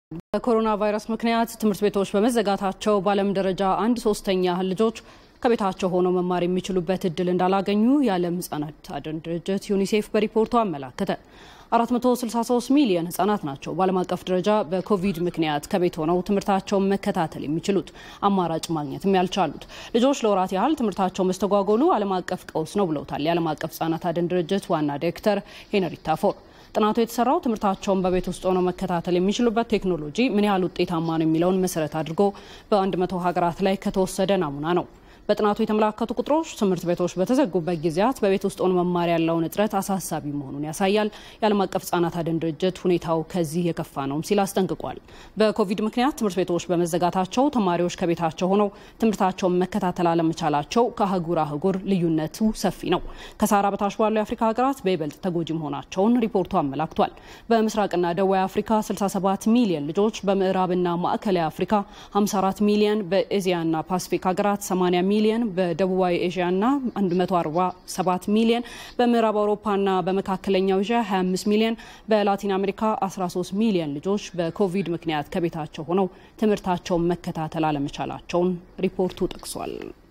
በኮሮና ቫይረስ ምክንያት ትምህርት ቤቶች በመዘጋታቸው በዓለም ደረጃ አንድ ሶስተኛ ያህል ልጆች ከቤታቸው ሆነው መማር የሚችሉበት እድል እንዳላገኙ የዓለም ሕጻናት አድን ድርጅት ዩኒሴፍ በሪፖርቱ አመላከተ። 463 ሚሊዮን ህጻናት ናቸው በዓለም አቀፍ ደረጃ በኮቪድ ምክንያት ከቤት ሆነው ትምህርታቸውን መከታተል የሚችሉት አማራጭ ማግኘትም ያልቻሉት። ልጆች ለወራት ያህል ትምህርታቸው መስተጓጎሉ ዓለም አቀፍ ቀውስ ነው ብለውታል የዓለም አቀፍ ሕጻናት አድን ድርጅት ዋና ዳይሬክተር ሄነሪታ ፎር። ጥናቱ የተሰራው ትምህርታቸውን በቤት ውስጥ ሆነው መከታተል የሚችሉበት ቴክኖሎጂ ምን ያህል ውጤታማ ነው የሚለውን መሰረት አድርጎ በ100 ሀገራት ላይ ከተወሰደ ናሙና ነው። በጥናቱ የተመላከቱ ቁጥሮች ትምህርት ቤቶች በተዘጉበት ጊዜያት በቤት ውስጥ ሆኖ መማር ያለውን እጥረት አሳሳቢ መሆኑን ያሳያል። የዓለም አቀፍ ሕጻናት አድን ድርጅት ሁኔታው ከዚህ የከፋ ነውም ሲል አስጠንቅቋል። በኮቪድ ምክንያት ትምህርት ቤቶች በመዘጋታቸው ተማሪዎች ከቤታቸው ሆነው ትምህርታቸውን መከታተል አለመቻላቸው ከአህጉር አህጉር ልዩነቱ ሰፊ ነው። ከሳራ በታች ባሉ የአፍሪካ ሀገራት በይበልጥ ተጎጂ መሆናቸውን ሪፖርቱ አመላክቷል። በምስራቅና ደቡብ አፍሪካ 67 ሚሊዮን ልጆች፣ በምዕራብና ማዕከላዊ አፍሪካ 54 ሚሊዮን፣ በኤዚያና ፓሲፊክ ሀገራት 80 ሚሊዮን በደቡባዊ ኤዥያና 147 ሚሊዮን በምዕራብ አውሮፓና በመካከለኛው ኤዥያ 25 ሚሊዮን በላቲን አሜሪካ 13 ሚሊዮን ልጆች በኮቪድ ምክንያት ከቤታቸው ሆነው ትምህርታቸውን መከታተል አለመቻላቸውን ሪፖርቱ ጠቅሷል።